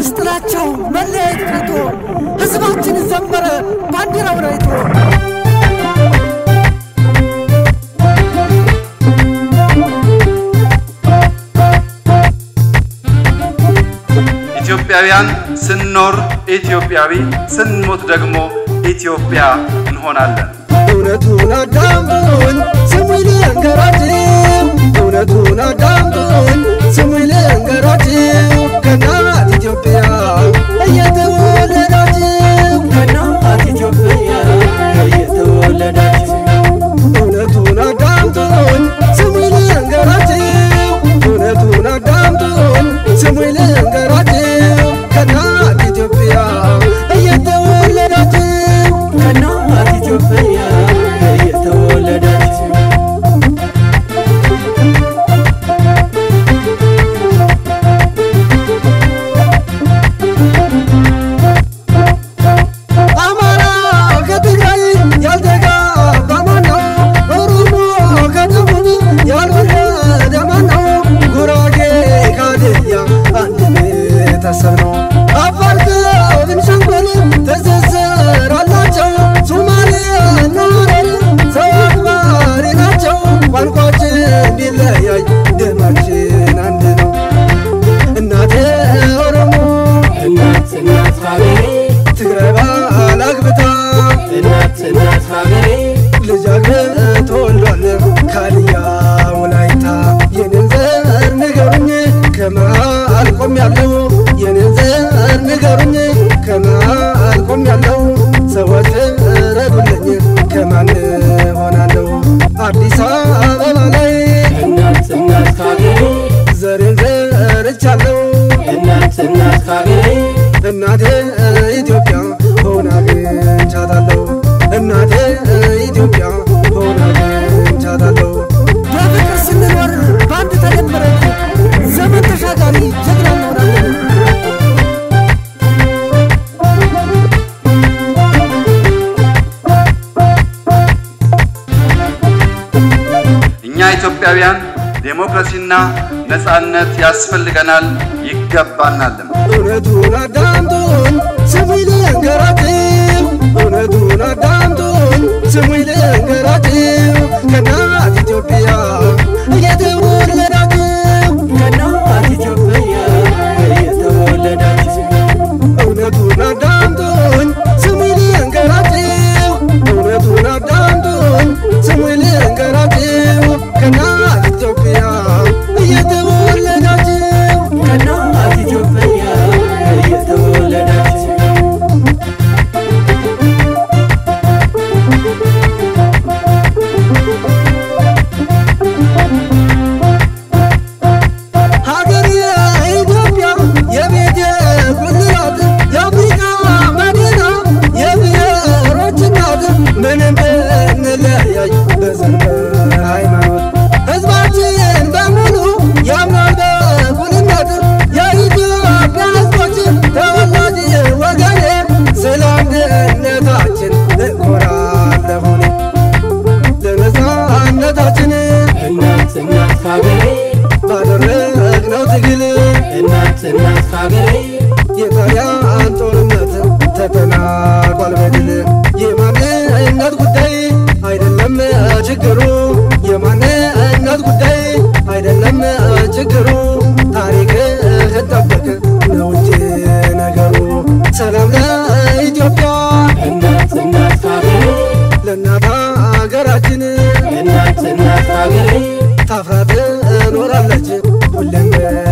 እርስ ጥላቻው መለያየት ቀርቶ ሕዝባችን ዘመረ ባንዲራውን አይቶ ኢትዮጵያውያን ስንኖር ኢትዮጵያዊ ስንሞት ደግሞ ኢትዮጵያ እንሆናለን። እውነቱን አዳምጡን ስሙኝ ልንገራችሁ፣ እውነቱን አዳምጡን ስሙኝ ልንገራችሁ። ከእናት ኢትዮጵያ እየተወለዳችሁ ከእናት ኢትዮጵያ እየተወለዳችሁ እውነቱን አዳምጡን ስሙኝ ልንገራችሁ፣ እውነቱን አዳምጡን ስሙኝ ልንገራችሁ። ከእናት ኢትዮጵያ እየተወለዳችሁ ከእናት ኢትዮጵያ እየተወለዳችሁ አማራ ከትግራይ ያልተጋባ ማነው? ኦሮሞ ከደቡብ ያልወለደ ማነው? ጉራጌ ከሀዲያ አንድ ቤተሰብ ነው። አፋር ከቤንሻንጉል ትስስር አላቸው። ሶማሌና ሀረር ሰው አክባሪ ናቸው። ቋንቋችን ቢለያይ ደማችን አንድ ነው። እናቴ ኦሮሞ እናት እናት ሀገሬ ትግራይ ባል አግብታ እናት እናት ሀገሬ ልጅ አግብቶ ወልዷል ከሀዲያ ወላይታ። የኔን ዘር ንገሩኝ ከመሃል ቆሜያለሁ። የኔን ዘር ንገሩኝ ከመሃል ቆሜያለሁ። ሰዎች ረዱልኝ ከማን ሆናለሁ? አዲስ አበባ ላይ እናት እናት ሀገሬ ዘሬን ዘርቻለሁ። እናት እናት ሀገሬ እናቴ ኢትዮጵያ ሆና አግኝቻታለሁ። እናቴ ኢትዮጵያ ሆና አግኝቻታለሁ። በፍቅር ስንኖር በአንድ ተደመረን ዘመን ተሻጋሪ ጀግና እንሆናለን። እኛ ኢትዮጵያውያን ዴሞክራሲና ነጻነት ያስፈልገናል ይገባናልም። እውነቱን አዳምጡን ስሙኝ ልንገራችሁ፣ እውነቱን አዳምጡን ስሙኝ ልንገራችሁ። ከእናት ኢትዮጵያ እየተወለዳችሁ ከእናት ኢትዮጵያ እየተወለዳችሁ እውነቱን አዳምጡን ስሙኝ ልንገራችሁ፣ እውነቱን አዳምጡን ስሙኝ ልንገራችሁ። ከእናት ኢትዮጵያ እየተወለዳችሁ ከእናት ኢትዮጵያ እየተወለዳችሁ ሀገር ኢትዮጵያ የቤት ጉልላት የአፍሪካ መዲና የብሔሮች እናት ምንም ብንለያይ በዘር በሃይማኖት ሕዝባችን በሙሉ ያምናል በእኩልነት የኢትዮጵያ ሕዝቦች ተወላጅ ወገኔ ስለ አንድነታችን እኮራለሁ እኔ ለነፃነታችን እናት እናት ሀገሬ ባደረግነው ትግል እናት እናት ሀገሬ የጣሊያን ጦርነት ተጠናቋል በድል። የማንነት ጉዳይ አይደለም ችግሩ፣ የማንነት ጉዳይ አይደለም ችግሩ። ታሪክህን ጠብቅ ነው እንጂ ነገሩ። ሰላም ለኢትዮጵያ እናት እናት ሀገሬ ለእናት ሀገራችን እናት እናት ሀገሬ ታፍራ ትኖራለች ሁሌም